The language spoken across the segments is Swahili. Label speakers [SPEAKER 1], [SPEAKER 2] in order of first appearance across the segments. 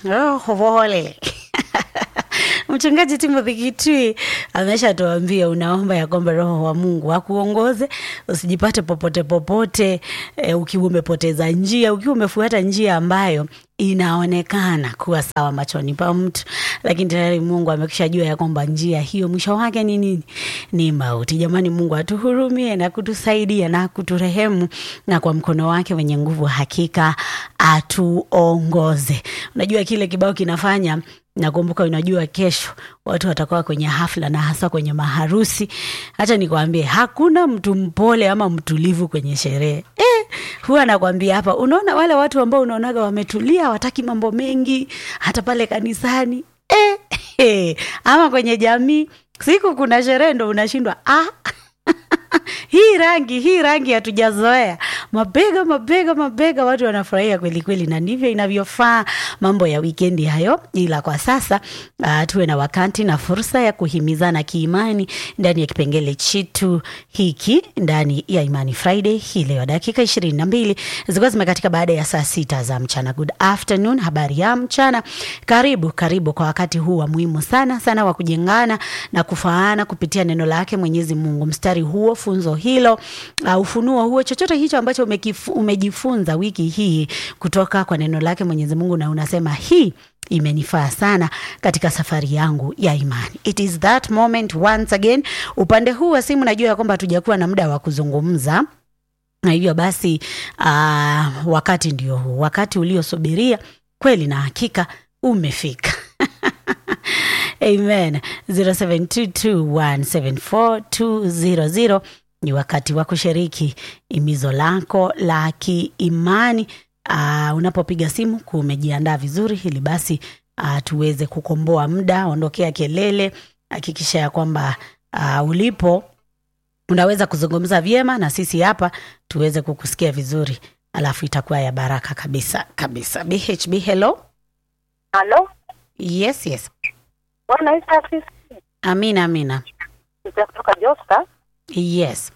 [SPEAKER 1] Oh, pole. Mchungaji Timothy Kitui ameshatuambia unaomba ya kwamba Roho wa Mungu akuongoze usijipate popote popote, e, ukiwa umepoteza njia, ukiwa umefuata njia ambayo inaonekana kuwa sawa machoni pa mtu, lakini tayari Mungu amekisha jua ya kwamba njia hiyo mwisho wake ni nini? Ni mauti. Jamani, Mungu atuhurumie na kutusaidia na kuturehemu, na kwa mkono wake wenye nguvu hakika atuongoze. Unajua kile kibao kinafanya nakumbuka, unajua kesho watu watakuwa kwenye hafla na hasa kwenye maharusi. Hata nikwambie, hakuna mtu mpole ama mtulivu kwenye sherehe eh. Huwa nakwambia hapa, unaona wale watu ambao unaonaga wametulia, hawataki mambo mengi, hata pale kanisani eh, eh, ama kwenye jamii, siku kuna sherehe ndo unashindwa ah hii rangi hii rangi hatujazoea. Mabega mabega mabega, watu wanafurahia kweli kweli, na ndivyo inavyofaa mambo ya wikendi hayo. Ila kwa sasa uh, tuwe na wakati na fursa ya kuhimizana kiimani ndani ya kipengele chetu hiki ndani ya Imani Friday hii leo, dakika ishirini na mbili zilikuwa zimekatika baada ya saa sita za mchana. Good afternoon, habari ya mchana. Karibu karibu kwa wakati huu wa muhimu sana sana wa kujengana na kufaana kupitia neno lake Mwenyezi Mungu. Mstari huo funzo hilo uh, ufunuo huo, chochote hicho ambacho umekifu, umejifunza wiki hii kutoka kwa neno lake Mwenyezi Mungu, na unasema hii imenifaa sana katika safari yangu ya imani. It is that moment once again. Upande huu wa simu najua ya kwamba hatujakuwa na muda wa kuzungumza na hivyo basi, uh, wakati ndio huu, wakati uliosubiria kweli na hakika umefika. Amen. 0722174200 ni wakati wa kushiriki imizo lako la kiimani. Uh, unapopiga simu kuwa umejiandaa vizuri, ili basi uh, tuweze kukomboa muda, ondokea kelele, hakikisha ya kwamba uh, ulipo unaweza kuzungumza vyema na sisi hapa tuweze kukusikia vizuri, alafu itakuwa ya baraka kabisa kabisa. BHB, hello.
[SPEAKER 2] Halo,
[SPEAKER 1] Yes, yes.
[SPEAKER 2] Bwana Yesu asifiwe.
[SPEAKER 1] Amina, amina.
[SPEAKER 2] Nita kutoka Josta.
[SPEAKER 1] Yes.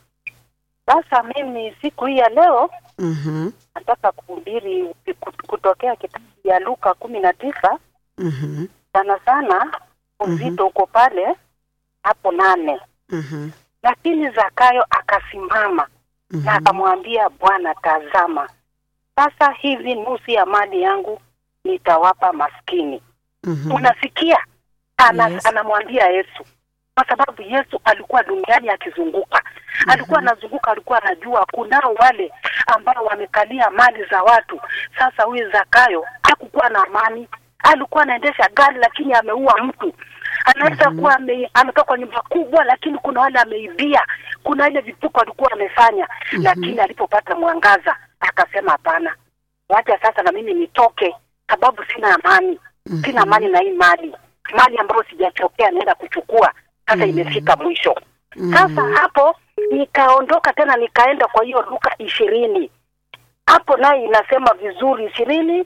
[SPEAKER 2] Sasa mimi siku hii ya leo
[SPEAKER 1] Mhm.
[SPEAKER 2] nataka kuhubiri kut- kutokea kitabu ya Luka kumi na tisa.
[SPEAKER 1] Mhm.
[SPEAKER 2] Sana sana uzito uko pale hapo nane.
[SPEAKER 1] Mhm.
[SPEAKER 2] Lakini Zakayo akasimama na
[SPEAKER 1] Mhm.
[SPEAKER 2] akamwambia Bwana, tazama, sasa hivi nusu ya mali yangu nitawapa maskini.
[SPEAKER 1] Mhm.
[SPEAKER 2] Unasikia? Ana,
[SPEAKER 1] Yes.
[SPEAKER 2] anamwambia Yesu kwa sababu Yesu alikuwa duniani akizunguka, alikuwa anazunguka, alikuwa anajua kunao wale ambao wamekalia mali za watu. Sasa huyu Zakayo hakukuwa na amani, alikuwa anaendesha gari lakini ameua mtu. Anaweza kuwa ame, ametoka kwa nyumba kubwa, lakini kuna wale ameibia, kuna ile vituko alikuwa amefanya, lakini alipopata mwangaza akasema hapana, wacha sasa na mimi nitoke, sababu sina amani sina amani na hii mali mali ambayo sijachokea naenda kuchukua sasa imefika mwisho sasa hapo nikaondoka tena nikaenda kwa hiyo Luka ishirini hapo naye inasema vizuri ishirini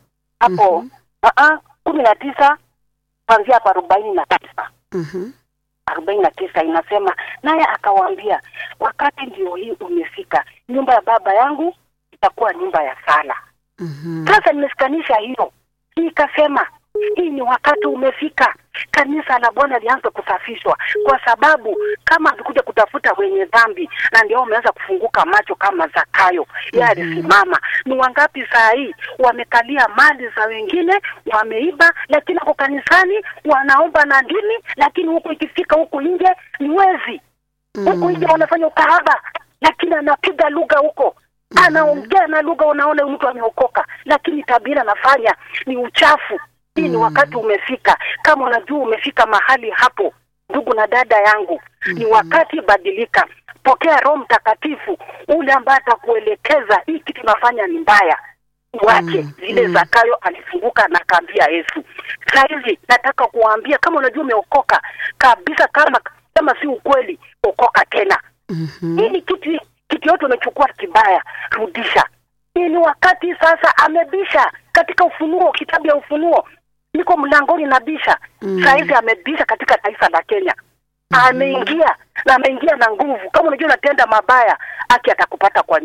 [SPEAKER 2] hapo uh kumi na tisa kuanzia hapo arobaini na tisa
[SPEAKER 1] Mhm.
[SPEAKER 2] arobaini na tisa inasema naye akawaambia wakati ndio hii umefika nyumba ya baba yangu itakuwa nyumba ya sala
[SPEAKER 1] Mhm.
[SPEAKER 2] sasa nimesikanisha hiyo nikasema hii ni wakati umefika kanisa la bwana lianze kusafishwa kwa sababu kama alikuja kutafuta wenye dhambi na ndio wameanza kufunguka macho kama zakayo yeye alisimama ni wangapi saa hii wamekalia mali za wengine wameiba lakini ako kanisani wanaomba na ndimi lakini huku ikifika huku nje ni wezi huku nje wanafanya ukahaba lakini anapiga lugha huko anaongea na lugha unaona huyu mtu ameokoka lakini tabia anafanya ni uchafu hii ni wakati umefika kama unajua umefika mahali hapo ndugu na dada yangu ni wakati badilika pokea roho mtakatifu ule ambaye atakuelekeza hii kitu unafanya ni mbaya wache zile zakayo alifunguka na akaambia yesu sahizi nataka kuwaambia kama unajua umeokoka kabisa kama kama si ukweli okoka tena
[SPEAKER 1] Mhm.
[SPEAKER 2] hii ni kitu kitu yote umechukua kibaya rudisha hii ni wakati sasa amebisha katika ufunuo kitabu ya ufunuo niko mlangoni na bisha
[SPEAKER 1] Mm.
[SPEAKER 2] sahizi amebisha katika taifa la kenya ameingia na ameingia na nguvu kama unajua unatenda mabaya aki atakupata kwa nyumba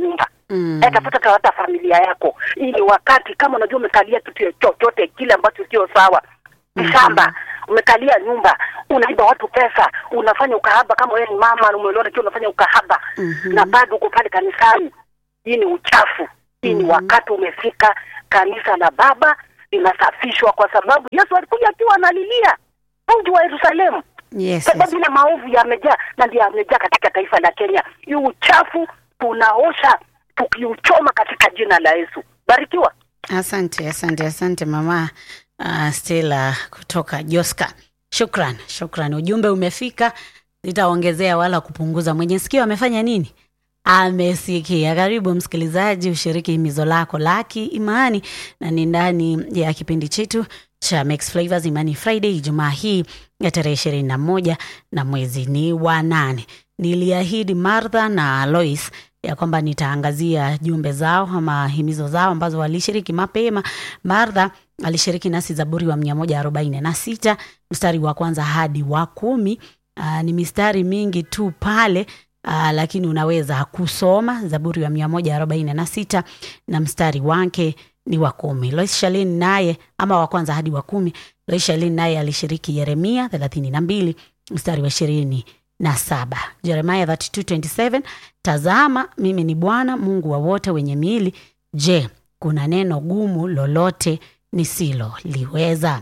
[SPEAKER 1] Mm.
[SPEAKER 2] Eh, tafuta hata familia yako ili wakati kama unajua umekalia kitu chochote kile ambacho sio sawa shamba umekalia nyumba unaiba watu pesa unafanya ukahaba kama wewe ni mama na umeelewa kiwa unafanya ukahaba
[SPEAKER 1] Mhm.
[SPEAKER 2] na bado uko pale kanisani hii ni uchafu hii ni wakati umefika kanisa la baba linasafishwa kwa sababu yesu alikuja akiwa analilia mji wa yerusalemu
[SPEAKER 1] Yes,
[SPEAKER 2] sababu
[SPEAKER 1] yes.
[SPEAKER 2] ile maovu yamejaa na ndio yamejaa katika taifa la Kenya. Hii uchafu tunaosha tukiuchoma katika jina la Yesu. Barikiwa.
[SPEAKER 1] Asante, asante, asante mama uh, Stella kutoka Joska. Shukran, shukran. Ujumbe umefika, sitaongezea wala kupunguza. Mwenye sikio amefanya nini? Amesikia. Karibu msikilizaji, ushiriki himizo lako laki imani, na ni ndani ya kipindi chetu cha Mix Flavors Imani Friday, Ijumaa hii ya tarehe ishirini na moja na mwezi ni wa nane. Niliahidi Martha na Lois ya kwamba nitaangazia jumbe zao ama himizo zao ambazo walishiriki mapema. Martha alishiriki nasi Zaburi wa mia moja arobaini na sita mstari wa kwanza hadi wa kumi. Aa, ni mistari mingi tu pale aa, lakini unaweza kusoma Zaburi wa mia moja arobaini na sita na mstari wake ni wa kumi. Lois Shalin naye ama wa kwanza hadi wa kumi. Lois Shalin naye alishiriki Yeremia thelathini na mbili mstari wa ishirini na saba Jeremia 32:27 tazama mimi ni Bwana Mungu wa wote wenye miili, je, kuna neno gumu lolote nisiloliweza?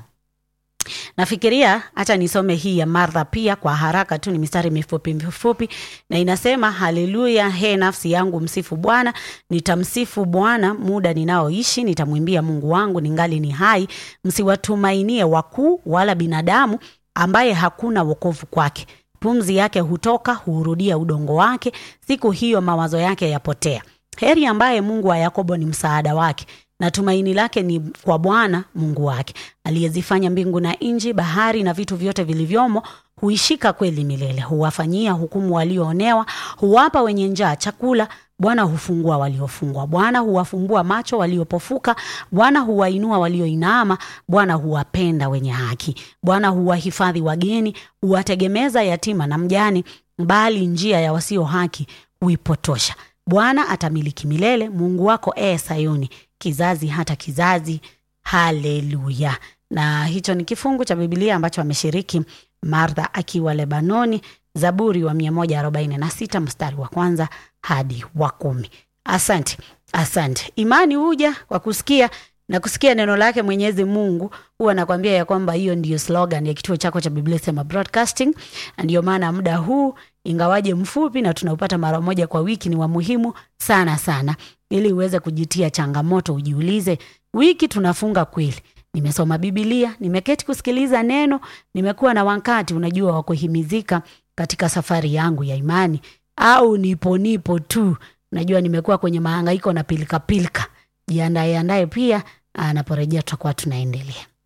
[SPEAKER 1] Nafikiria hata nisome hii ya Martha pia kwa haraka tu, ni mistari mifupi mifupi, na inasema haleluya, he nafsi yangu msifu Bwana, nitamsifu Bwana muda ninaoishi, nitamwimbia Mungu wangu ningali ni hai. Msiwatumainie wakuu wala binadamu, ambaye hakuna wokovu kwake. Pumzi yake hutoka, huurudia udongo wake, siku hiyo mawazo yake yapotea. Heri ambaye Mungu wa Yakobo ni msaada wake na tumaini lake ni kwa Bwana Mungu wake, aliyezifanya mbingu na nchi, bahari na vitu vyote vilivyomo. Huishika kweli milele, huwafanyia hukumu walioonewa, huwapa wenye njaa chakula. Bwana hufungua waliofungwa, Bwana huwafumbua macho waliopofuka, Bwana huwainua walioinama, Bwana huwapenda wenye haki, Bwana huwahifadhi wageni, huwategemeza yatima na mjane, bali njia ya wasio haki huipotosha. Bwana atamiliki milele, Mungu wako ee Sayuni, kizazi hata kizazi. Haleluya! Na hicho ni kifungu cha Biblia ambacho ameshiriki Martha akiwa Lebanoni, Zaburi wa 146 mstari wa kwanza hadi wa kumi. Asante, asante. Imani huja kwa kusikia na kusikia neno lake Mwenyezi Mungu. Huwa nakwambia ya kwamba hiyo ndiyo slogan ya kituo chako cha Biblia Sema Broadcasting, na ndiyo maana muda huu ingawaje mfupi na tunaupata mara moja kwa wiki, ni wa muhimu sana sana, ili uweze kujitia changamoto, ujiulize, wiki tunafunga kweli? Nimesoma Biblia, nimeketi kusikiliza neno, nimekuwa na wakati unajua wa kuhimizika katika safari yangu ya imani, au nipo nipo tu, unajua nimekuwa kwenye mahangaiko na pilika pilika. Jiandae andaye pia, anaporejea tutakuwa tunaendelea.